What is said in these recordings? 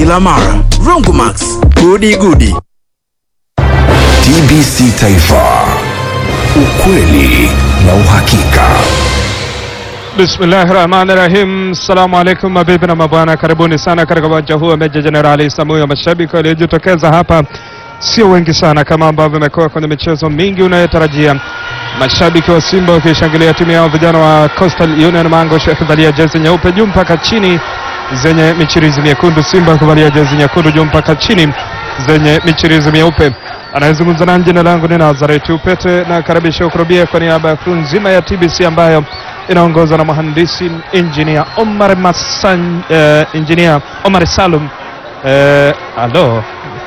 kila mara. Rongomax, gudi gudi. TBC Taifa, ukweli na uhakika. Bismillahi rahmani rahim. Assalamu alaikum mabibi na mabwana, karibuni sana katika uwanja huu wa Meja Jenerali Isamuhyo. Mashabiki waliojitokeza hapa sio wengi sana kama ambavyo imekuwa kwenye michezo mingi unayotarajia. Mashabiki wa Simba wakishangilia timu yao, vijana wa Coastal Union Mango wakivalia jezi nyeupe juu mpaka chini zenye michirizi miekundu, Simba wakivalia jezi nyekundu juu mpaka chini zenye michirizi mieupe. Anayezungumza na jina langu ni Nazareth Upete na karibisha ukurubia kwa niaba ya crew nzima ya TBC ambayo inaongozwa na mhandisi engineer Omar Masan, eh, engineer Omar Salum eh, alo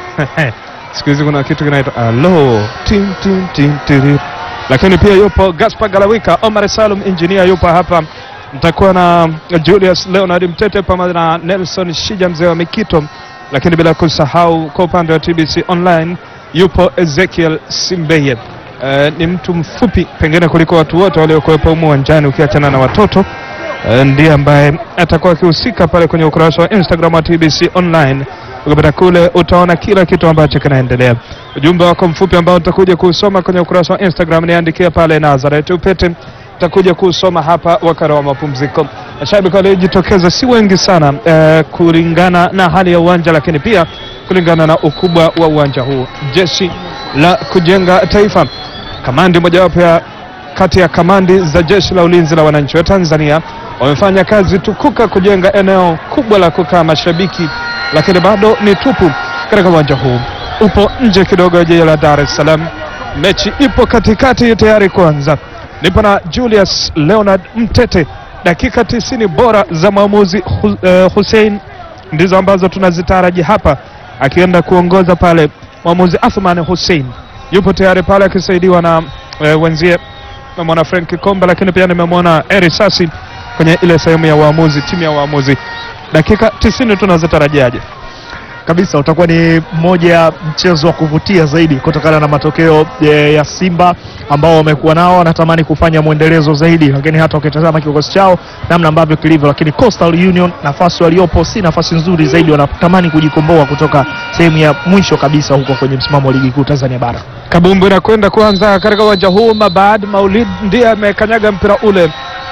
siku hizi kuna kitu kinaitwa alo tim tim tim tiri, lakini pia yupo Gaspar Galawika. Omar Salum engineer yupo hapa, mtakuwa na Julius Leonard Mtete pamoja na Nelson Shija mzee wa Mikito, lakini bila kusahau kwa upande wa TBC online yupo Ezekiel Simbeye. Eh, ni mtu mfupi pengine kuliko watu wote waliokuwepo humu uwanjani ukiachana na watoto eh, ndiye ambaye atakuwa akihusika pale kwenye ukurasa wa Instagram wa TBC online. Ukipita kule utaona kila kitu ambacho kinaendelea. Ujumbe wako mfupi ambao utakuja kuusoma kwenye ukurasa wa Instagram, niandikia pale Nazareth Upete, utakuja kuusoma hapa wakati wa mapumziko. Mashabiki waliojitokeza si wengi sana eh, kulingana na hali ya uwanja, lakini pia kulingana na ukubwa wa uwanja huu. Jeshi la kujenga taifa, kamandi mojawapo ya kati ya kamandi za jeshi la ulinzi la wananchi wa Tanzania wamefanya kazi tukuka kujenga eneo kubwa la kukaa mashabiki, lakini bado ni tupu katika uwanja huu. Upo nje kidogo ya jiji la Dar es Salaam. Mechi ipo katikati tayari kuanza. Nipo na Julius Leonard Mtete. Dakika tisini bora za mwamuzi Hu, eh, Hussein ndizo ambazo tunazitaraji hapa, akienda kuongoza pale mwamuzi Athman Hussein yupo tayari pale akisaidiwa na eh, wenzie nimemwona Frank Komba, lakini pia nimemwona Eri Sasi kwenye ile sehemu ya waamuzi, timu ya waamuzi. Dakika tisini tunazitarajiaje? kabisa utakuwa ni mmoja ya mchezo wa kuvutia zaidi kutokana na matokeo e, ya Simba ambao wamekuwa nao, wanatamani kufanya mwendelezo zaidi, lakini hata ukitazama kikosi chao namna ambavyo kilivyo, lakini Coastal Union nafasi waliopo si nafasi nzuri zaidi, wanatamani kujikomboa kutoka sehemu ya mwisho kabisa huko kwenye msimamo wa ligi kuu Tanzania bara. Kabumbu inakwenda kuanza katika uwanja huu. Mabad Maulid ndiye amekanyaga mpira ule,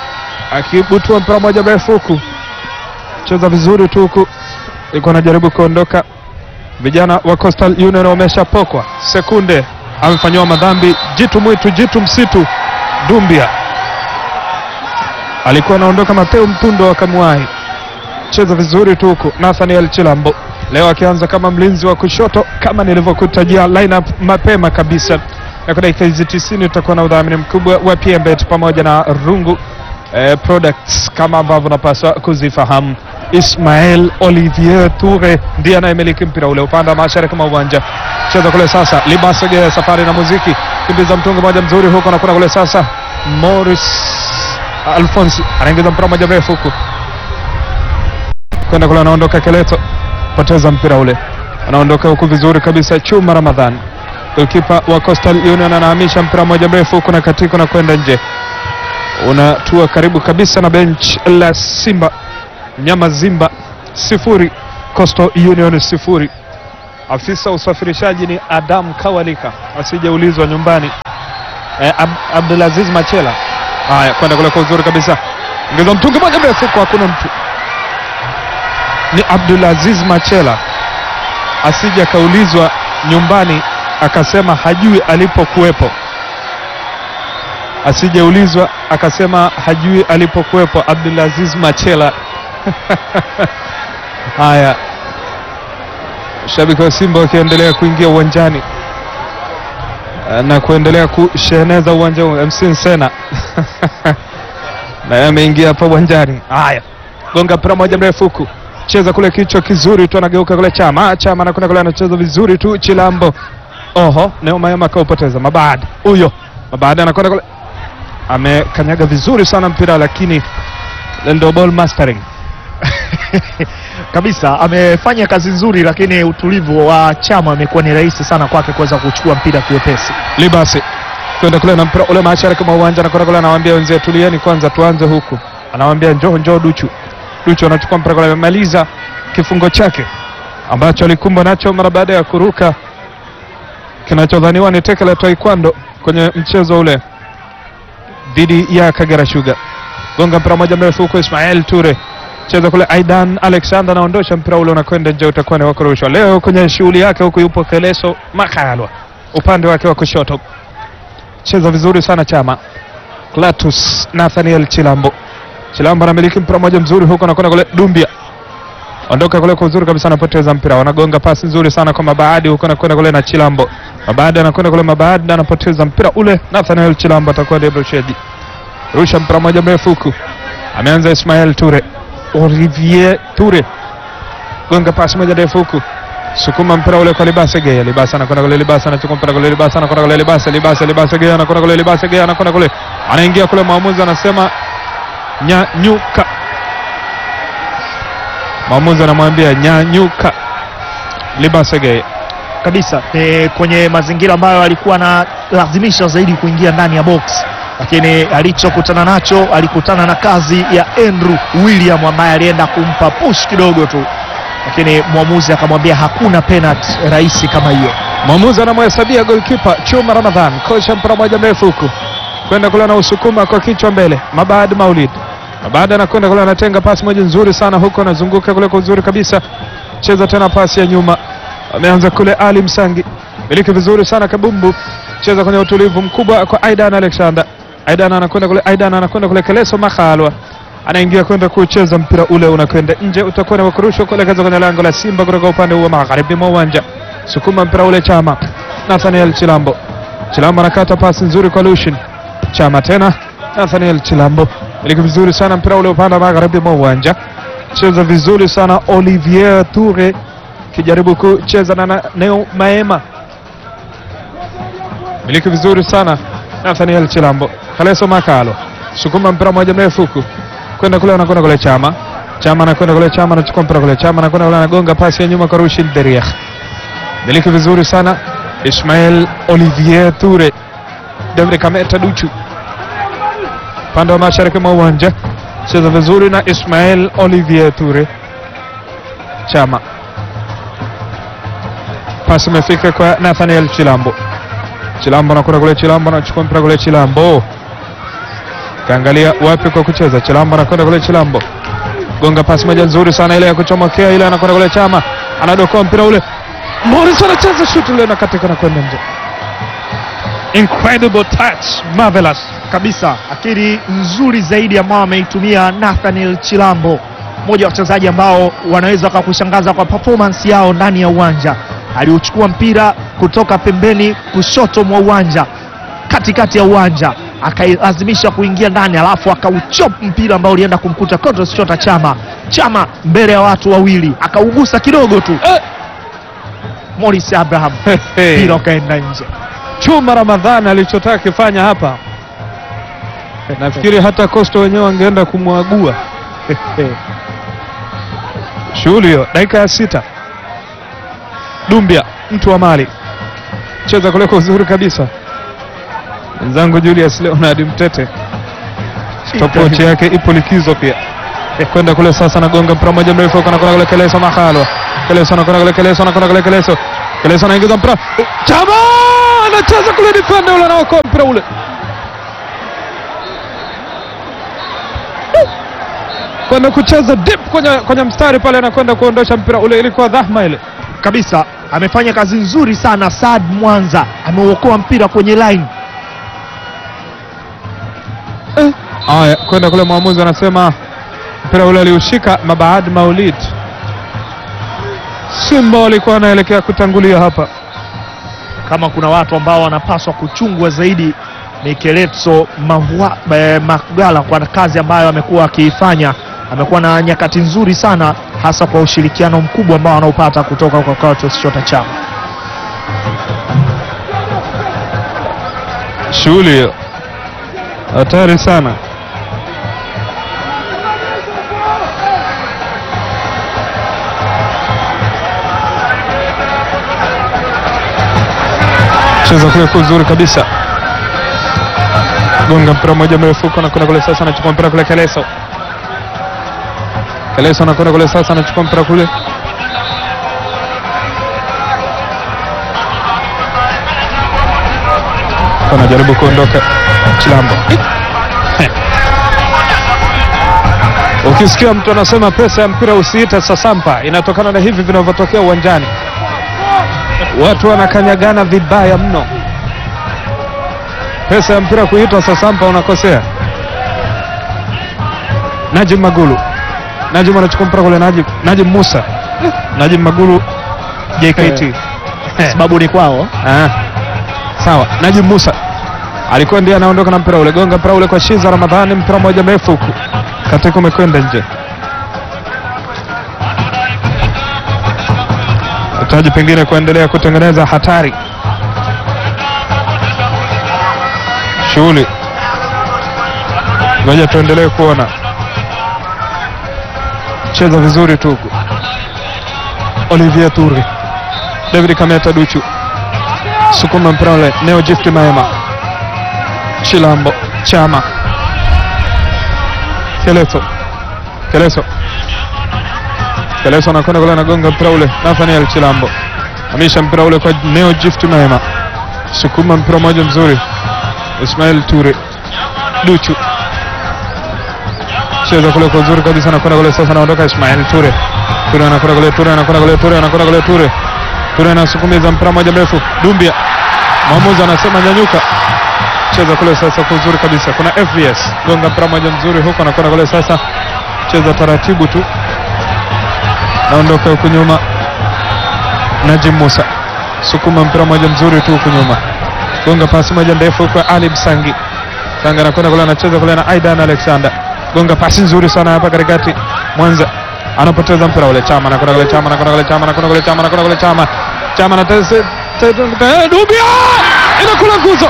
akibutua mpira moja mrefu huku, cheza vizuri tu huku, ilikuwa anajaribu kuondoka. Vijana wa Coastal Union wameshapokwa sekunde, amefanyiwa madhambi. Jitu mwitu, jitu msitu, Dumbia alikuwa anaondoka, Mateo Mtundo akamwahi. Cheza vizuri tu huku, Nathaniel Chilambo leo akianza kama mlinzi wa kushoto kama nilivyokutajia lineup mapema kabisa, na kwa dakika hizi tisini tutakuwa na udhamini mkubwa wa PMBet pamoja na Rungu eh, products kama ambavyo unapaswa kuzifahamu. Ismael Olivier Toure ndiye anayemiliki mpira ule upande wa mashariki mwa uwanja. Cheza kule sasa, Libasege safari na muziki, kimbiza mtungo moja mzuri huko na kuna kule sasa, Morris Alphonse anaingiza mpira moja mrefu huku kwenda kule, anaondoka Keleto poteza mpira ule, anaondoka huku vizuri kabisa. Chuma Ramadhan kipa wa Coastal Union anahamisha mpira mmoja mrefu huku na katika na kwenda nje, unatua karibu kabisa na bench la Simba. Nyama Zimba sifuri, Coastal Union sifuri. Afisa usafirishaji ni Adam Kawalika, asijeulizwa nyumbani. Eh, Ab Abdulaziz Machela, haya kwenda kule kwa uzuri kabisa, ingiza mtungi moja mrefu huku, hakuna mtu ni Abdulaziz Machela asije akaulizwa nyumbani akasema hajui alipokuwepo, asijeulizwa akasema hajui alipokuwepo. Abdulaziz Machela haya, shabiki wa Simba wakiendelea kuingia uwanjani na kuendelea kusheneza uwanja huu. MC Nsena naye ameingia hapa uwanjani. Haya, gonga mpira moja mrefu huku cheza kule kichwa kizuri tu, anageuka kule Chama Chama anakwenda kule, anacheza vizuri tu Chilambo. Oho, Neumayama akaupoteza. Mabad huyo Mabad anakwenda kule, amekanyaga vizuri sana mpira, lakini ndio ball mastering kabisa amefanya kazi nzuri, lakini utulivu wa Chama amekuwa ni rahisi sana kwake kuweza kuchukua mpira kiwepesi. Libasi kwenda kule na mpira ule mashariki mwa uwanja, anakwenda kule, anawaambia wenzie tulieni kwanza, tuanze huku, anawaambia njoo njoo Duchu Duchu anachukua mpira kule, amemaliza kifungo chake ambacho alikumbwa nacho mara baada ya kuruka kinachodhaniwa ni teke la taekwondo kwenye mchezo ule dhidi ya Kagera Sugar. Gonga mpira moja mrefu huko, Ismail Ture cheza kule, Aidan Alexander anaondosha mpira ule unakwenda nje, utakuwa ni wa kurushwa. Leo kwenye shughuli yake huku yupo Keleso Makalwa upande wake wa kushoto, cheza vizuri sana Chama Clatus Nathaniel Chilambo. Chilambo anamiliki mpira moja mzuri huko, anakwenda kule Dumbia ondoka kule kwa uzuri kabisa, anapoteza mpira, wanagonga pasi nzuri sana kwa Mabaadi huko, anakwenda kule na Chilambo. Mabaadi anakwenda kule, Mabaadi anapoteza mpira ule, Nathaniel Chilambo atakuwa ndiye mrushaji. Rusha mpira moja mrefu huku, ameanza Ismail Ture, Olivier Ture, gonga pasi moja ndefu huku, sukuma mpira ule kwa Libase Gea. Libase anakwenda kule, Libase anachukua mpira kule, Libase anakwenda kule, Libase, Libase, Libase Gea anakwenda kule, Libase Gea anakwenda kule, anaingia kule, mwamuzi anasema nyanyuka mwamuzi anamwambia nyanyuka Libasege. kabisa e, kwenye mazingira ambayo alikuwa analazimisha zaidi kuingia ndani ya box, lakini alichokutana nacho alikutana na kazi ya Andrew William ambaye alienda kumpa push kidogo tu, lakini mwamuzi akamwambia hakuna penalty rahisi kama hiyo. Mwamuzi anamhesabia golkipa Chuma Ramadhan, kocha mpira moja mrefu huku kwenda kule na usukuma kwa kichwa mbele, Mabad Maulid. Mabad anakwenda kule anatenga pasi moja nzuri sana huko, anazunguka kule kwa uzuri kabisa, cheza tena pasi ya nyuma, ameanza kule Ali Msangi, miliki vizuri sana Kabumbu, cheza kwenye utulivu mkubwa kwa Aidan Alexander. Aidan anakwenda kule, Aidan anakwenda kule, Keleso Makhalwa anaingia kwenda kucheza mpira ule unakwenda nje, utakuwa ni wakurushwa kuelekeza kwenye lango la Simba kutoka upande huu wa magharibi mwa uwanja. Sukuma mpira ule Chama, Nathaniel Chilambo. Chilambo anakata pasi nzuri kwa Lushin. Chama tena, Nathaniel Chilambo miliki vizuri sana mpira ule upande wa magharibi mwa uwanja, cheza vizuri sana Olivier Toure kijaribu kucheza na na Neo Maema, miliki vizuri sana Nathaniel Chilambo. Kaleso Makalo sukuma mpira moja mrefu huku kwenda kule, anakwenda kule Chama, Chama anakwenda kule, Chama anachukua mpira kule, Chama anakwenda kule, anagonga pasi ya nyuma kwa Rushin Deriah, miliki vizuri sana Ismael Olivier Toure, David Kameta Duchu upande wa mashariki mwa uwanja cheza vizuri na Ismael Olivier Toure. Chama pasi imefika kwa Nathaniel Chilambo. Chilambo anakwenda kule, Chilambo anachukua mpira kule, Chilambo kaangalia wapi kwa kucheza. Chilambo anakwenda kule, Chilambo gonga pasi moja nzuri sana ile ya kuchomokea ile, anakwenda kule, Chama anadokoa mpira ule, Morris anacheza shuti ile na katika na kwenda nje. Incredible touch, marvelous kabisa akili nzuri zaidi ambao ameitumia Nathaniel Chilambo, mmoja wa wachezaji ambao wanaweza wakakushangaza kwa performance yao ndani ya uwanja. Aliuchukua mpira kutoka pembeni kushoto mwa uwanja, katikati ya uwanja, akailazimisha kuingia ndani, alafu akauchop mpira ambao ulienda kumkuta Clatous Chota Chama. Chama mbele ya watu wawili akaugusa kidogo tu Eh! Morris Abraham, Hey. mpira ukaenda nje. Chuma Ramadhani alichotaka kifanya hapa, nafikiri hata Costa wenyewe wangeenda kumwagua. Shughuli hiyo, dakika ya sita. Dumbia mtu wa mali cheza kule kwa uzuri kabisa. Mwenzangu Julius Leonard Mtete stopwatch yake ipo likizo pia, kwenda kule sasa, nagonga mpira moja mrefu, anakwenda kule Keleso Makhalwa, Keleso anakwenda kule, Keleso anakwenda kule, Keleso Keleso anaingiza mpira, Chama anacheza kule, defender ule anaokoa mpira ule kwenda kucheza deep kwenye, kwenye mstari pale, anakwenda kuondosha mpira ule, ilikuwa dhahma ile. kabisa amefanya kazi nzuri sana Saad Mwanza, ameuokoa mpira kwenye line. Haya, kwenda kule, mwamuzi anasema mpira ule aliushika Mabaad Maulid. Simba walikuwa wanaelekea kutangulia hapa. Kama kuna watu ambao wanapaswa kuchungwa zaidi ni Keletso Mahwa- eh, Magala kwa kazi ambayo amekuwa akiifanya. Amekuwa na nyakati nzuri sana, hasa kwa ushirikiano mkubwa ambao anaupata kutoka kwa Clatous Chota Chama. Shughuli hiyo hatari sana. Cheza kule kwa uzuri kabisa, gonga mpira mmoja mrefu huko, anakwenda kule sasa, anachukua mpira kule Keleso. Keleso anakwenda kule sasa, anachukua mpira kule, Keleso anajaribu kuondoka Chilambo. Ukisikia mtu anasema pesa ya mpira usiite sasampa, inatokana na hivi vinavyotokea uwanjani. Watu wanakanyagana vibaya mno. Pesa ya mpira kuitwa sasampa, unakosea. Najim Magulu, Najim anachukua mpira kule, Najim, Najim Musa, Najim Magulu JKT sababu ni kwao Ah, sawa. Najim Musa alikuwa ndiye anaondoka na mpira ule, gonga mpira ule kwa Shiza Ramadhani, mpira mmoja mrefu huku katika umekwenda nje. Hitaji pengine kuendelea kutengeneza hatari. Shughuli, ngoja tuendelee kuona. Cheza vizuri tu huku. Olivier Toure, David Kameta Duchu sukuma mpira ule, Neo Gift Maema, Chilambo, Chama, Keleso, Keleso, Keleso anakwenda kule, anagonga mpira ule, Nathaniel Chilambo amisha mpira ule kwa Neo Gift Maema, sukuma mpira mmoja mzuri, Ismail Ture, Duchu cheza kule kwa uzuri kabisa, anakwenda kule sasa, anaondoka Ismail Ture, Ture anakwenda kule, Ture anakwenda kule, Ture anakwenda kule, Ture Ture anasukumiza mpira moja mrefu, Dumbia mwamuzi anasema nyanyuka, cheza kule sasa kwa uzuri kabisa. Kuna FVS gonga mpira moja mzuri huko, anakwenda kule sasa, cheza taratibu tu, naondoka huku nyuma. Najim Musa sukuma mpira moja mzuri tu huku nyuma, gonga pasi moja ndefu kwa Ali Msangi. Sanga anakwenda kule, anacheza kule na Aidan Alexander, gonga pasi nzuri sana hapa katikati. Mwanza anapoteza mpira ule, Chama anakwenda kule, Chama anakwenda kule, Chama anakwenda kule, Chama anakwenda kule, Chama Chama na Dubia inakula nguzo,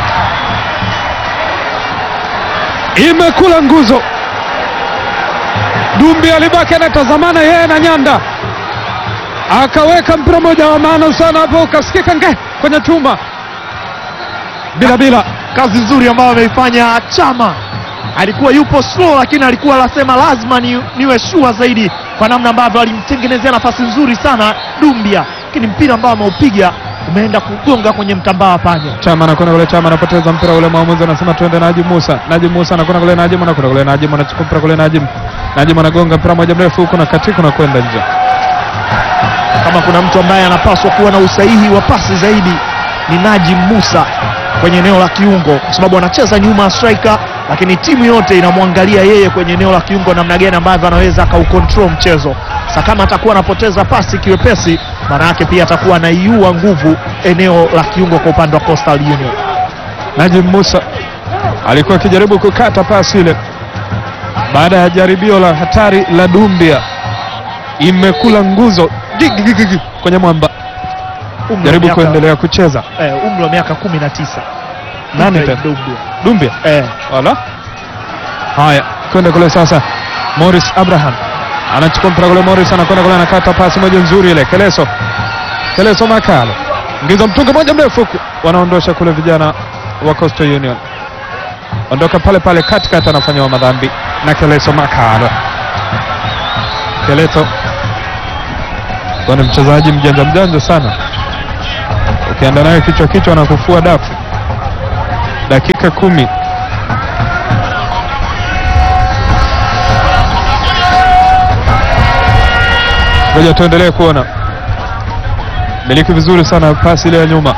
imekula nguzo. Dumbi alibaki anatazamana yeye na Nyanda, akaweka mpira moja wa maana sana hapo, ukasikika nge kwenye chuma bila bila. kazi nzuri ambayo ameifanya Chama. Alikuwa yupo slow, lakini alikuwa anasema lazima ni, niwe shua zaidi, kwa namna ambavyo alimtengenezea nafasi nzuri sana Dumbia, lakini mpira ambao ameupiga umeenda kugonga kwenye mtambaa wa panya. Chama anakwenda kule, Chama anapoteza mpira ule, mwamuzi anasema tuende Najim Musa. Najim Musa anakwenda kule, Najim anakwenda kule, Najim anachukua mpira kule, Najim Najim anagonga mpira moja mrefu huko na katika na kwenda nje. Kama kuna mtu ambaye anapaswa kuwa na usahihi wa pasi zaidi ni Najim Musa kwenye eneo la kiungo, kwa sababu anacheza nyuma ya striker, lakini timu yote inamwangalia yeye kwenye eneo la kiungo, namna gani ambavyo anaweza akaukontrol mchezo. Sasa kama atakuwa anapoteza pasi kiwepesi, maana yake pia atakuwa anaiua nguvu eneo la kiungo kwa upande wa Coastal Union. Najim Musa alikuwa akijaribu kukata pasi ile baada ya jaribio la hatari la Dumbia, imekula nguzo Gigi, gigi, gigi, kwenye mwamba. Umri wa Jaribu miaka- kuendelea kucheza eh, umri wa miaka kumi na tisa Nani tena? Dumbia. Dumbia Eh, wala haya, kwenda kule sasa. Morris Abraham anachukua mpira kule, Morris anakwenda kule, anakata pasi moja nzuri ile, Keleso Keleso Makalo ingiza mtungi moja mrefu huku, wanaondosha kule vijana wa Coastal Union, ondoka pale pale katikati, anafanyiwa madhambi na Keleso Makalo. Keleso kwa ni mchezaji mjanja mjanja sana, ukienda naye kichwa kichwa na kufua dafu. Dakika kumi Ngoja tuendelee kuona. Miliki vizuri sana pasi ile ya nyuma,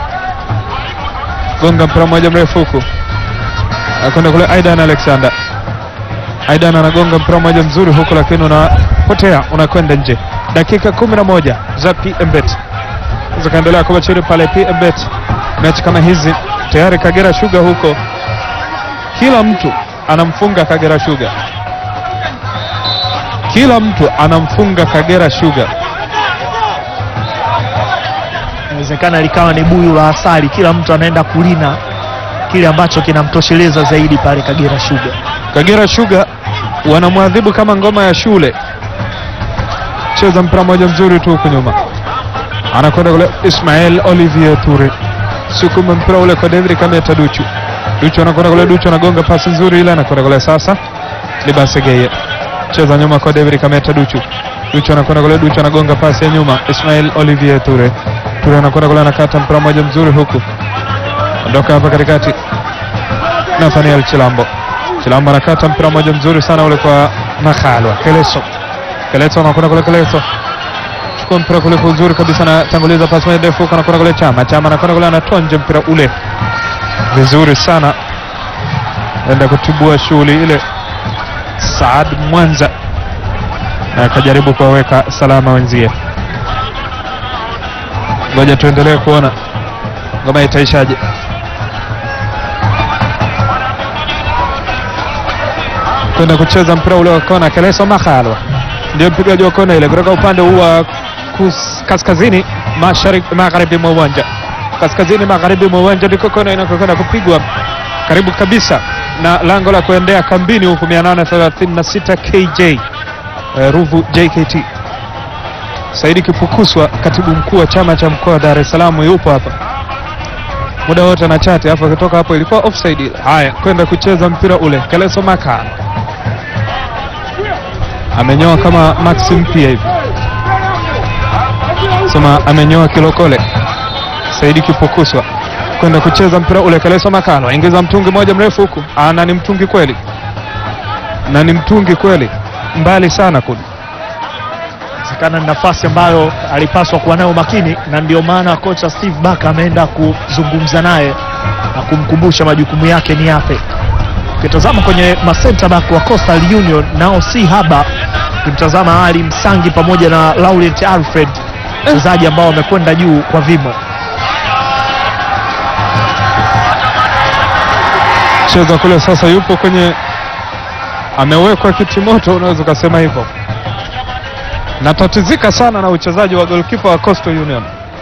gonga mpira mmoja mrefu huku, akwenda kule Aidan Alexander. Aidan anagonga mpira mmoja mzuri huku, lakini unapotea unakwenda nje. Dakika kumi na moja za PMBet zikaendelea kuwa chini pale PMBet. Mechi kama hizi tayari Kagera Sugar huko, kila mtu anamfunga Kagera Sugar kila mtu anamfunga Kagera Sugar. inawezekana likawa ni buyu la asali, kila mtu anaenda kulina kile ambacho kinamtosheleza zaidi pale Kagera Sugar. Kagera Sugar wanamwadhibu kama ngoma ya shule. Cheza mpira mmoja mzuri tu huku nyuma, anakwenda kule Ismael Olivier Toure, sukuma mpira ule kwa David Kameta Duchu. Duchu anakwenda kule, Duchu anagonga pasi nzuri ile, anakwenda kule sasa Libase Geye, cheza nyuma kwa David Kameta Duchu. Duchu anakwenda kule, Duchu anagonga pasi ya nyuma, Ismael Olivier Toure. Toure anakwenda kule, anakata mpira mmoja mzuri huku Ondoka hapa katikati, Nathaniel Chilambo. Chilambo anakata mpira mmoja mzuri sana ule kwa Makhalwa. Keleso, Keleso anakwenda kule, Keleso chukua mpira kule kwa uzuri kabisa, anatanguliza pasi moja ndefu, anakwenda kule Chama, Chama anakwenda kule, anatonja mpira ule vizuri sana, enda kutibua shughuli ile Saad Mwanza na akajaribu kuwaweka salama wenzie. Ngoja tuendelee kuona ngoma itaishaje. Kwenda kucheza mpira ule wa kona, Keleso Makhalwa ndio mpigaji wa kona ile kutoka upande huu wa kus- kaskazini mashariki magharibi mwa uwanja, kaskazini magharibi mwa uwanja ndiko kona inakokwenda kupigwa karibu kabisa na lango la kuendea kambini huku 836 KJ eh, Ruvu JKT. Saidi Kipukuswa, katibu mkuu wa chama cha mkoa wa Dar es Salaam, yupo hapa muda wote na chati, alafu akitoka hapo ilikuwa offside ile. Haya, kwenda kucheza mpira ule, Keleso Makala amenyoa kama Maxi mpya hivi, sema amenyoa kilokole. Saidi Kipukuswa kwenda kucheza mpira ule, Keleso Makalo aingiza mtungi moja mrefu huku, Ah, na ni mtungi kweli, na ni mtungi kweli, mbali sana kule. Inawezekana ni nafasi ambayo alipaswa kuwa nayo makini, na ndio maana kocha Steve Barker ameenda kuzungumza naye na kumkumbusha majukumu yake ni yapi. Ukitazama kwenye masenta back wa Coastal Union nao si haba, ukimtazama Ali Msangi pamoja na Laurent Alfred, wachezaji ambao wamekwenda juu kwa vimo. Cheza kule sasa, yupo kwenye, amewekwa kitimoto, unaweza ukasema hivyo. Natatizika sana na uchezaji wa golkipa wa Coastal Union,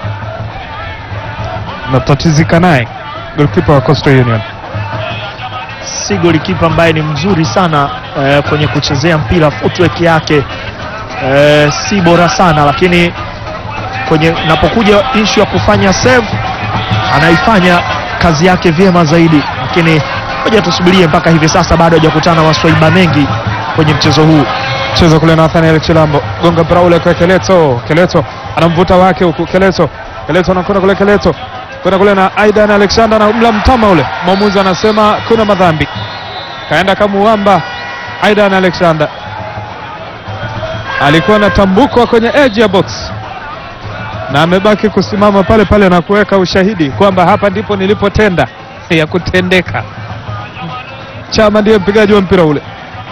natatizika naye golkipa wa Coastal Union. si golikipa ambaye ni mzuri sana eh, kwenye kuchezea mpira, footwork yake eh, si bora sana, lakini kwenye napokuja issue ya kufanya save anaifanya kazi yake vyema zaidi, lakini ngoja tusubirie mpaka hivi sasa, bado hajakutana na maswaiba mengi kwenye mchezo huu. cheza kule Nathaniel Chilambo gonga mpira ule kwa Keleto. Keleto anamvuta wake huku, Keleto Keleto anakwenda kule, Keleto kwenda kule na Aidan Alexander na mla mtama ule, mwamuzi anasema kuna madhambi, kaenda kamuamba Aidan Alexander, alikuwa anatambukwa kwenye edge ya box na amebaki kusimama pale pale na kuweka ushahidi kwamba hapa ndipo nilipotenda ya kutendeka. Chama ndiye mpigaji wa mpira ule.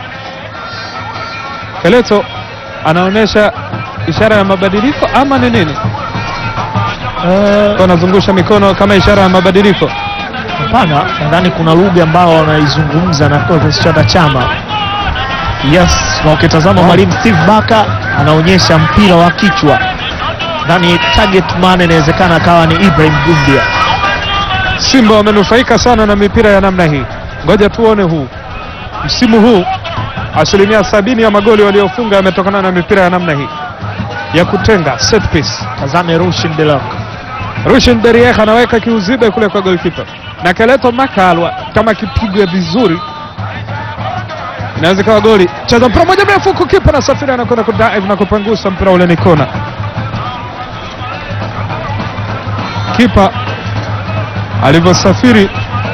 Keleto anaonyesha ishara ya mabadiliko ama ni nini? Eh, Anazungusha mikono kama ishara ya mabadiliko. Hapana, nadhani kuna lugha ambao wanaizungumza na kocha Chada Chama. Yes, na ukitazama mwalimu Steve Barker anaonyesha mpira wa kichwa, nadhani target man inawezekana akawa ni Ibrahim Dumbia. Simba wamenufaika sana na mipira ya namna hii. Ngoja tuone huu msimu huu, asilimia sabini ya magoli waliofunga yametokana na mipira ya namna hii ya kutenga set piece. Tazame Rushin Delok. Rushin Deriek anaweka kiuzibe kule kwa goalkeeper na Keleto Makalwa, kama kipigwe vizuri inaweza ikawa goli. Cheza mpira moja mrefu huku, kipa na safiri anakwenda kudive na kupangusa mpira ule, ni kona. Kipa alivyosafiri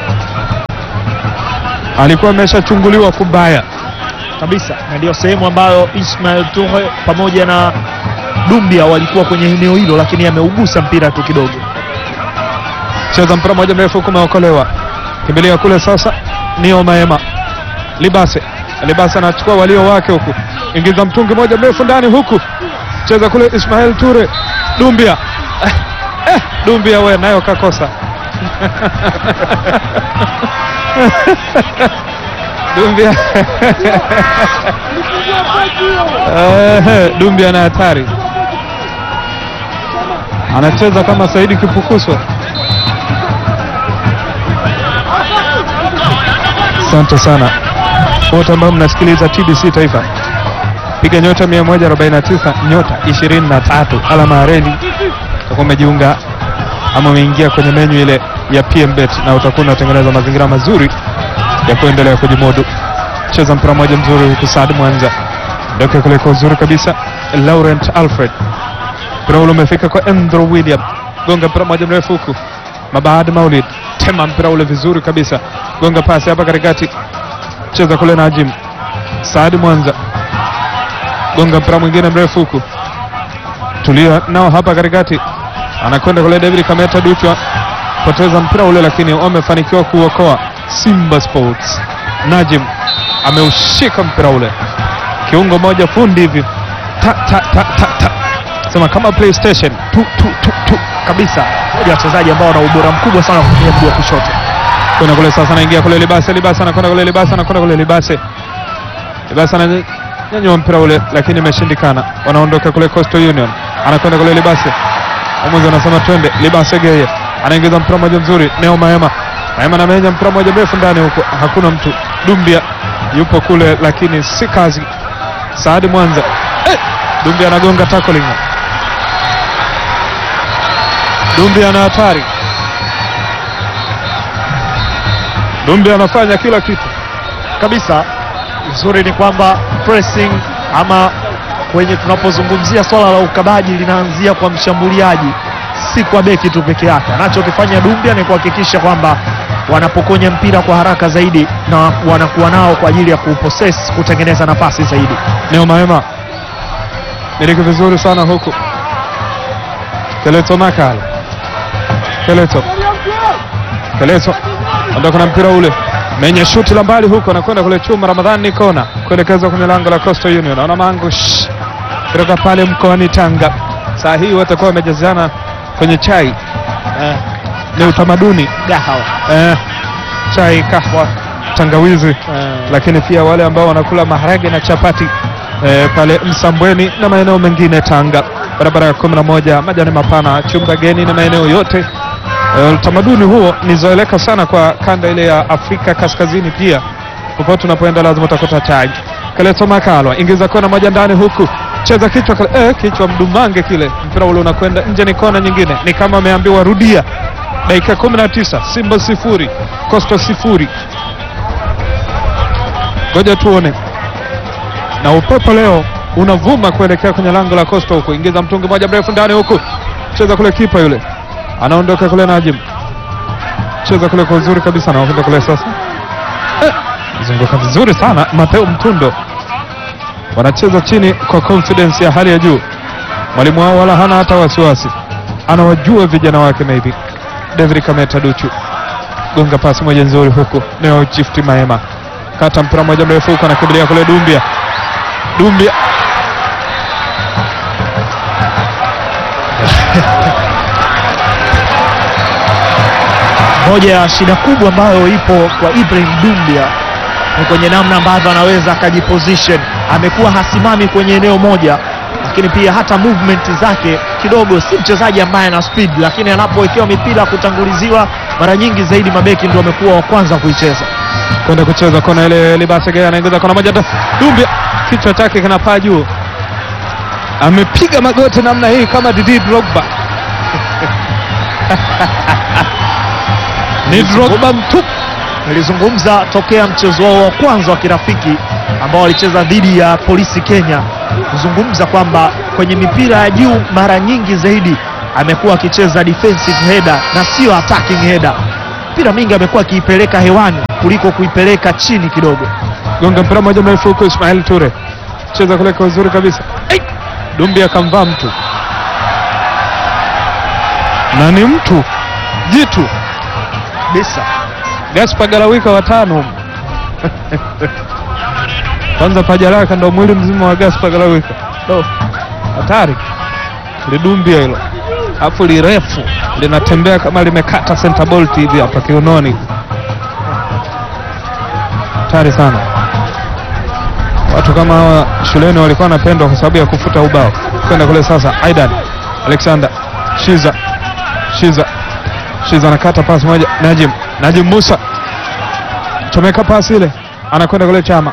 alikuwa ameshachunguliwa kubaya. kabisa na ndio sehemu ambayo Ismail Toure pamoja na Dumbia walikuwa kwenye eneo hilo, lakini ameugusa mpira tu kidogo. cheza mpira moja mrefu huku umeokolewa, kimbilia kule sasa. Nio Maema Libase, Libase anachukua walio wake huku, ingiza mtungi moja mrefu ndani huku, cheza kule Ismail Ture Dumbia eh, eh, Dumbia we nayo kakosa Dumbia Eh, Dumbia na hatari, anacheza kama Saidi Kipukuswa. Asante sana wote ambao mnasikiliza TBC Taifa, piga nyota 149 nyota 23 alama ya reli, utakuwa umejiunga ama umeingia kwenye menyu ile ya PMBet na utakuwa unatengeneza mazingira mazuri ya kuendelea kujimudu. Cheza mpira mmoja mzuri huku Saad Mwanza ndoke kule kwa uzuri kabisa, Laurent Alfred mpira ule umefika kwa Andrew William, gonga mpira mmoja mrefu huku Mabahadi Maulid tema mpira ule vizuri kabisa, gonga pasi hapa katikati, cheza kule Najim Saadi Mwanza, gonga mpira mwingine mrefu huku, tulia nao hapa katikati, anakwenda kule David Kameta Duchwa, poteza mpira ule, lakini wamefanikiwa kuokoa Simba Sports. Najim ameushika mpira ule, kiungo moja fundi hivi ta, ta, ta, ta, ta. Sema kama PlayStation tu, tu, tu, tu. kabisa, moja ya wachezaji ambao wana ubora mkubwa sana wa kutumia mguu wa kushoto. kwenda kule sasa, anaingia kule Libase, Libase anakwenda kule Libase, anakwenda kule Libase, Libase ananyanyua mpira ule, lakini imeshindikana. Wanaondoka kule Coastal Union, anakwenda kule Libase, mwamuzi anasema twende. Libase Geye anaingiza mpira mmoja mzuri, Neo Maema, Maema anamenya mpira mmoja mrefu ndani huko, hakuna mtu. Dumbia yupo kule, lakini si kazi. Saadi Mwanza eh! Dumbia anagonga tackling, Dumbia ana hatari Dumbi anafanya kila kitu. kabisa. Uzuri ni kwamba pressing ama kwenye tunapozungumzia swala la ukabaji linaanzia kwa mshambuliaji, si kwa beki tu peke yake. Anachokifanya Dumbia ni kuhakikisha kwamba wanapokonya mpira kwa haraka zaidi na wanakuwa nao kwa ajili ya kupossess, kutengeneza nafasi zaidi. Neo Maema miliki vizuri sana huku. Keleto Makal, Keleto, Keleto ondoka na mpira ule, menye shuti la mbali huku, anakwenda kule chuma. Ramadhani ni kona kuelekeza kwenye lango la Coastal Union, ana mangush kutoka pale mkoani Tanga. Saa hii watakuwa wamejazana kwenye chai Eh, ni utamaduni gahawa eh, chai, kahwa, tangawizi eh, lakini pia wale ambao wanakula maharage na chapati eh, pale Msambweni na maeneo mengine Tanga, barabara ya kumi na moja majani mapana chumba geni na maeneo yote. Eh, utamaduni huo nizoeleka sana kwa kanda ile ya Afrika Kaskazini. Pia popote unapoenda lazima utakuta chai. Kaleto Makalwa ingiza kona moja ndani huku cheza kichwa kale, eh, kichwa mdumange kile, mpira ule unakwenda nje, ni kona nyingine, ni kama ameambiwa rudia. Dakika 19 Simba sifuri Coastal sifuri. Ngoja tuone. Na upepo leo unavuma kuelekea kwenye lango la Coastal huku, ingiza mtungi moja mrefu ndani huku, cheza kule, kipa yule anaondoka kule, Najim cheza kule kwa uzuri kabisa, anakwenda kule sasa, eh, zunguka vizuri sana Mateo Mtundo, wanacheza chini kwa confidence ya hali ya juu. Mwalimu wao wala hana hata wasiwasi, anawajua vijana wake. Maybe David Kameta Duchu gonga pasi moja nzuri huku, Neo Gift Maema kata mpira moja mrefu huko, anakimbilia kule Dumbia. Dumbia moja ya shida kubwa ambayo ipo kwa Ibrahim Dumbia ni kwenye namna ambavyo anaweza akajiposition. Amekuwa hasimami kwenye eneo moja, lakini pia hata movement zake kidogo, si mchezaji ambaye ana speed, lakini anapowekewa mipira kutanguliziwa, mara nyingi zaidi mabeki ndio wamekuwa wa kwanza kuicheza. kwenda kucheza kona ile. Libase Gea anaingiza kona moja, Dumbia kichwa chake kinapaa juu, amepiga magoti namna hii kama Didi Drogba ni Drogba mtupu. Nilizungumza tokea mchezo wao wa kwanza wa kirafiki ambao walicheza dhidi ya Polisi Kenya, kuzungumza kwamba kwenye mipira ya juu mara nyingi zaidi amekuwa akicheza defensive header na sio attacking header. Mpira mingi amekuwa akiipeleka hewani kuliko kuipeleka chini kidogo. gonga mpira moja mrefu huko, Ismail Ture cheza kule kwa uzuri kabisa. Ai! Dumbi akamvaa mtu na ni mtu jitu Bisa Gaspar Galawika watano kwanza paja lake ndo mwili mzima wa Gaspar Galawika do hatari lidumbia hilo afu lirefu linatembea kama limekata center bolt hivi hapa kiunoni hatari sana watu kama hawa shuleni walikuwa wanapendwa kwa sababu ya kufuta ubao kwenda kule sasa Aidan Alexander Shiza Shiza Shiza anakata pasi moja Najim Najim Musa chomeka pasi ile anakwenda kule Chama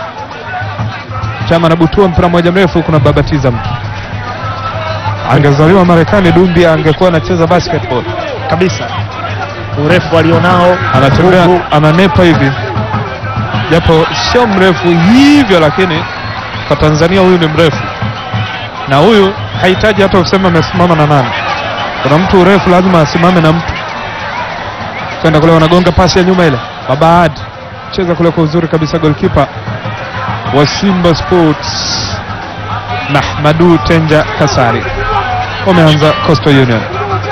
Chama anabutua mpira mmoja mrefu kuna babatiza mtu angezaliwa Marekani Dumbi angekuwa anacheza basketball kabisa, urefu alionao, anatembea nguvu. ananepa hivi japo sio mrefu hivyo lakini kwa Tanzania huyu ni mrefu na huyu hahitaji hata useme amesimama na nani kuna mtu urefu lazima asimame na mtu kwenda kule, wanagonga pasi ya nyuma ile. Babaad cheza kule kwa uzuri kabisa, golkipa wa Simba Sports Mahmadu Tenja Kasari. Wameanza Coastal Union,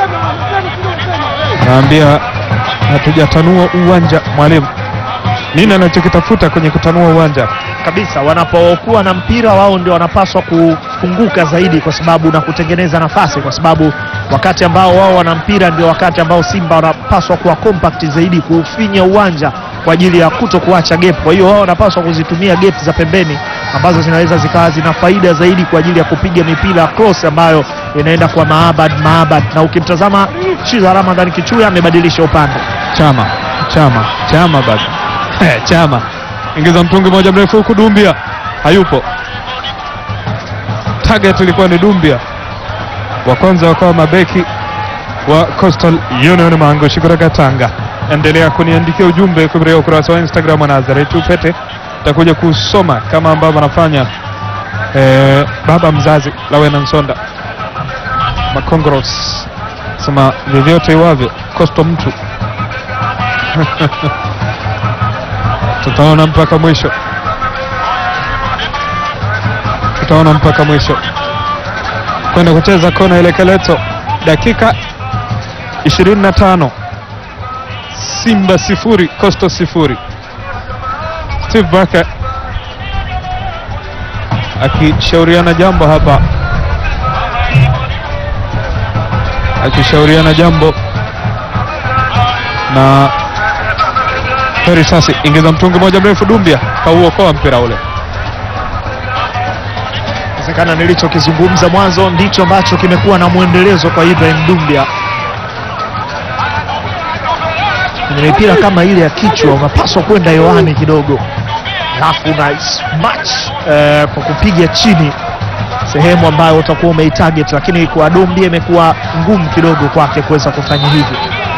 naambia hatujatanua uwanja. Mwalimu, nini anachokitafuta kwenye kutanua uwanja? kabisa wanapokuwa na mpira wao ndio wanapaswa kufunguka zaidi, kwa sababu na kutengeneza nafasi, kwa sababu wakati ambao wao wana mpira ndio wakati ambao Simba wanapaswa kuwa compact zaidi, kufinya uwanja kwa ajili ya kuto kuacha gap. Kwa hiyo wao wanapaswa kuzitumia gap za pembeni ambazo zinaweza zikawa zina faida zaidi kwa ajili ya kupiga mipira cross ambayo inaenda kwa Maabad Maabad, na ukimtazama Shiza Ramadhan Kichuya amebadilisha upande Chama Chama Chama bado Eh, Chama ingiza mtungi moja mrefu huku, Dumbia hayupo. Target ilikuwa ni Dumbia, wa kwanza wakawa mabeki wa Coastal Union Mangushi kutoka Tanga. Endelea kuniandikia ujumbe kupitia ukurasa wa Instagram wa Nazareth Upete, takuja kusoma kama ambavyo anafanya eh, baba mzazi Lawena Nsonda Makongros sema vyovyote iwavyo Coastal mtu tutaona mpaka mwisho, tutaona mpaka mwisho. Kwenda kucheza kona ile Keleto, dakika 25, Simba sifuri Coastal sifuri. Steve Barker akishauriana jambo hapa, akishauriana jambo na Heri sasi ingiza mtungi moja mrefu, Dumbia kauokoa mpira ule. Inawezekana nilichokizungumza mwanzo ndicho ambacho kimekuwa na mwendelezo kwa Ibrahim Dumbia. Kwenye mipira kama ile ya kichwa unapaswa kwenda hewani kidogo, alafu na smash eh, kwa kupiga chini sehemu ambayo utakuwa umeitarget, lakini kwa Dumbia imekuwa ngumu kidogo kwake kuweza kufanya hivyo.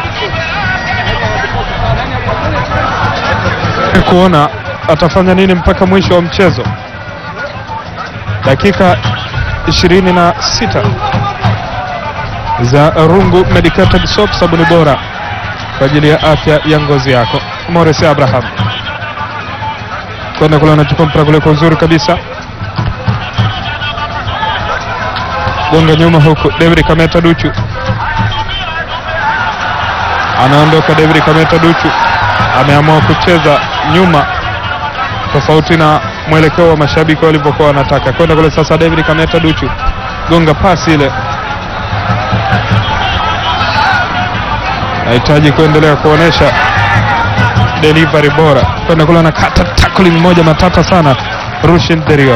kuona atafanya nini mpaka mwisho wa mchezo. Dakika 26 za Rungu Medicated Soap, sabuni bora kwa ajili ya afya ya ngozi yako. Morris Abraham kwenda kule, anachukua mpira kule kwa uzuri kabisa, gonga nyuma huku. David Kameta Duchu anaondoka. David Kameta Duchu ameamua kucheza nyuma tofauti na mwelekeo wa mashabiki walivyokuwa wanataka kwenda kule. Sasa David Kameta Duchu gonga pasi ile, nahitaji kuendelea kuonesha delivery bora kwenda kule, anakata tackling moja matata sana Rushin Derio.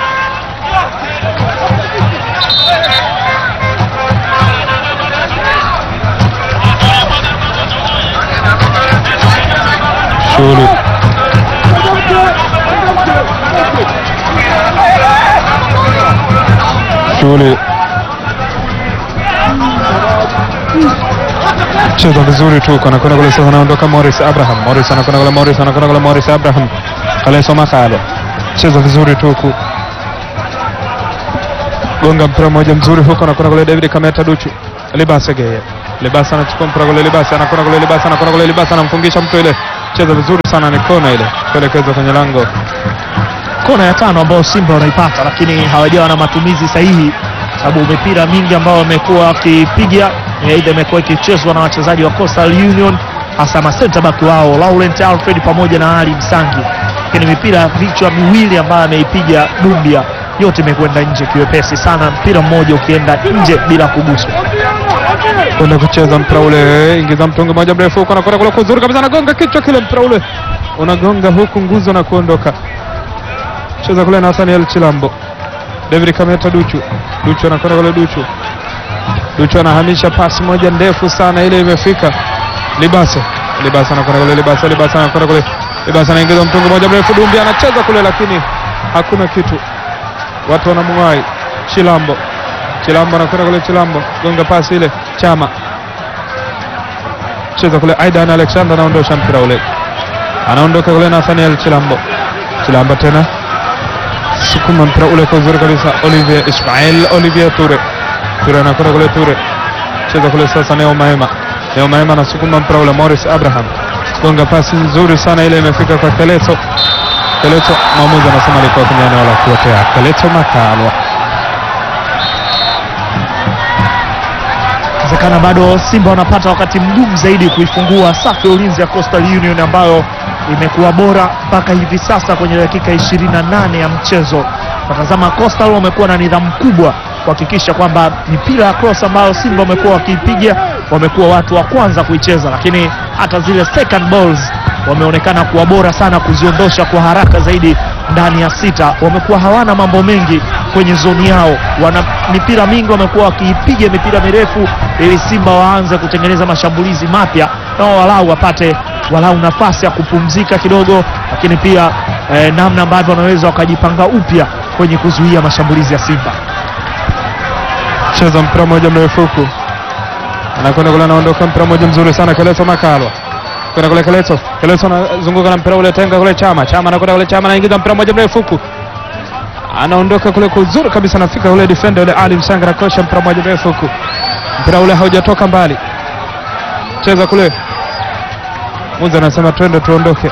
Shughuli shughuli cheza vizuri tu, anakwenda kule sasa, anaondoka Morris Abraham. Morris anakwenda kule, Morris anakwenda kule, Morris Abraham Kaleso Makale cheza vizuri tu huku, gonga mpira mmoja mzuri huko, anakwenda kule David Kameta Duchu, Libasa Geye, Libasa anachukua mpira kule, Libasa anakwenda kule, Libasa anakwenda kule, Libasa anamfungisha mtu ile, cheza vizuri sana, ni kona ile kuelekeza kwenye lango kona ya tano ambayo Simba wanaipata, lakini hawajawa na matumizi sahihi, sababu mipira mingi ambao wamekuwa wakipiga aidha imekuwa ikichezwa na wachezaji wa Coastal Union, hasa ma center back wao Laurent Alfred pamoja na Ali Msangi, lakini mipira vichwa miwili ambayo ameipiga Dumbia yote imekwenda nje kiwepesi sana, mpira mmoja ukienda nje bila kuguswa. kwenda kucheza mpira ule, ingiza mtungi moja mrefu huko, anakwenda kule kuzuri kabisa, anagonga kichwa kile, mpira ule unagonga huku nguzo na kuondoka. Cheza kule Nathaniel Chilambo, David Kameta Duchu, Duchu anakwenda kule, Duchu Duchu anahamisha pasi moja ndefu sana, ile imefika Libase, Libase anakwenda kule, Libase, Libase anakwenda kule, Libase anaingiza mtungi moja mrefu, Dumbi anacheza kule, lakini hakuna kitu, watu wanamwai Chilambo Chilambo anakwenda kule, Chilambo gonga pasi ile, Chama cheza kule, Aidan Alexander anaondosha mpira ule, anaondoka kule Nathaniel Chilambo, Chilambo tena sukuma mpira ule kwa uzuri kabisa, Olivier Ismail, Olivier Ture, Ture anakwenda kule, Ture cheza kule sasa, Neo Maema, Leo Maema anasukuma mpira ule, Morris Abraham gonga pasi nzuri sana ile, imefika kwa Keleto. Keleto, mwamuzi anasema alikuwa kwenye eneo la kuotea. Keleto Makalwa Inawezekana bado Simba wanapata wakati mgumu zaidi kuifungua safu ya ulinzi ya Coastal Union ambayo imekuwa bora mpaka hivi sasa kwenye dakika 28 ya mchezo. Watazama Coastal wamekuwa na nidhamu kubwa kuhakikisha kwamba mipira ya cross ambayo Simba wamekuwa wakiipiga wamekuwa watu wa kwanza kuicheza, lakini hata zile second balls wameonekana kuwa bora sana kuziondosha kwa haraka zaidi ndani ya sita. Wamekuwa hawana mambo mengi kwenye zoni yao, wana mipira mingi, wamekuwa wakiipiga mipira mirefu ili Simba waanze kutengeneza mashambulizi mapya na wao walau wapate walau nafasi ya kupumzika kidogo, lakini pia eh, namna ambavyo wanaweza wakajipanga upya kwenye kuzuia mashambulizi ya Simba. cheza mpira mmoja mrefu huku, anakwenda kule, anaondoka mpira mmoja mzuri sana, Keleto Makalwa kwenda kule, Keleto Keleto anazunguka na mpira ule, tenga kule, Chama Chama anakwenda kule, Chama anaingiza mpira mmoja mrefu huku, anaondoka kule kwa uzuri kabisa, anafika ule defender ule Ali Msanga anakosha mpira mmoja mrefu huku, mpira ule haujatoka mbali, cheza kule, Muza anasema twende tuondoke,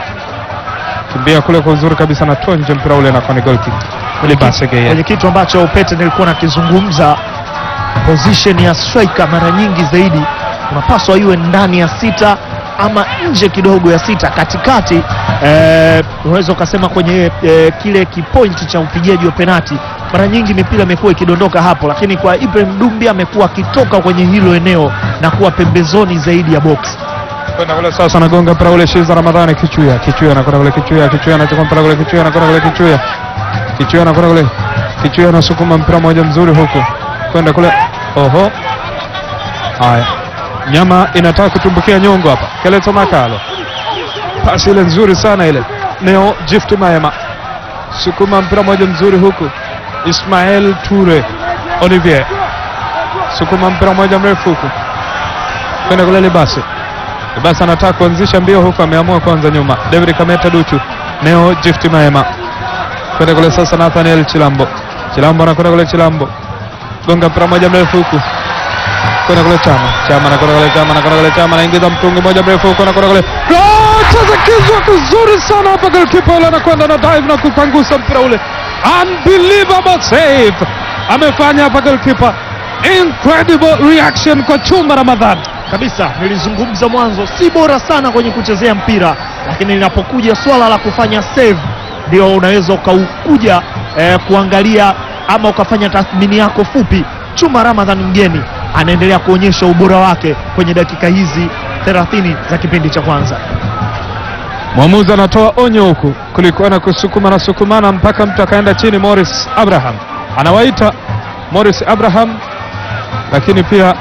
kimbia kule kwa uzuri kabisa, na tonje mpira ule na ni goal kick ule basi kwenye kitu ambacho Pete nilikuwa nakizungumza, position ya striker mara nyingi zaidi unapaswa iwe ndani ya sita ama nje kidogo ya sita, katikati. Eh, unaweza ukasema kwenye eh, kile kipointi cha upigaji wa penati, mara nyingi mipira imekuwa ikidondoka hapo, lakini kwa Ibrahim Dumbi amekuwa akitoka kwenye hilo eneo na kuwa pembezoni zaidi ya box. kwenda kule sasa, anagonga mpira ule Shiza Ramadhani Kichuya, Kichuya anakwenda kule, Kichuya, Kichuya anachukua mpira kule, Kichuya anakwenda kule, Kichuya, Kichuya anakwenda kule, Kichuya anasukuma mpira mmoja mzuri huku kwenda kule, oho, haya, nyama inataka kutumbukia nyongo hapa. Keleto Makalo, pasi ile nzuri sana ile, Neo Gift Maema sukuma mpira mmoja mzuri huku, Ismael Ture Olivier sukuma mpira mmoja mrefu huku kwenda kule Libasi basi anataka kuanzisha mbio huku, ameamua kwanza nyuma. David Kameta Duchu, Neo Gift Maema kwenda kule sasa. Nathaniel Chilambo, Chilambo anakwenda kule, Chilambo gonga mpira moja mrefu huku kwenda kule Chama, Chama anakwenda kule, Chama anakwenda kule, Chama anaingiza mtungi moja mrefu huku, anakwenda kule, Goal! cheza kizwa kizuri sana hapa, goalkeeper ule anakwenda na dive na kupangusa mpira ule, unbelievable save amefanya hapa goalkeeper, incredible reaction kwa Chuma Ramadhani. kabisa nilizungumza mwanzo, si bora sana kwenye kuchezea mpira, lakini linapokuja swala la kufanya save ndio unaweza ukaukuja eh, kuangalia ama ukafanya tathmini yako fupi. Chuma Ramadhan mgeni anaendelea kuonyesha ubora wake kwenye dakika hizi 30 za kipindi cha kwanza. Mwamuzi anatoa onyo huku, kulikuwa na kusukuma na sukumana mpaka mtu akaenda chini. Morris Abraham anawaita Morris Abraham, lakini pia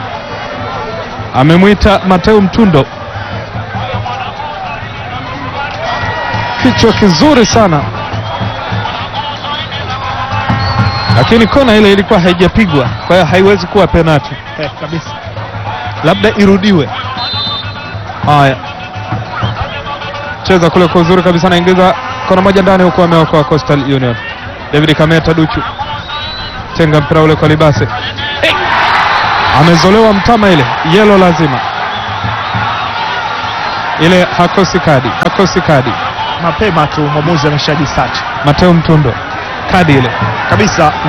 amemwita Mateo Mtundo. Kichwa kizuri sana, lakini kona ile ilikuwa haijapigwa, kwa hiyo haiwezi kuwa penati, Eh, kabisa labda irudiwe. Haya, cheza kule kwa uzuri kabisa, anaingiza kona moja ndani, huku ameokoa Coastal Union. David Kameta Duchu tenga mpira ule kwa Libase, hey! amezolewa mtama, ile yelo lazima ile, hakosi kadi, hakosi kadi. mapema tu mwamuzi ameshajisachi Mateo Mtundo kadi ile kabisa.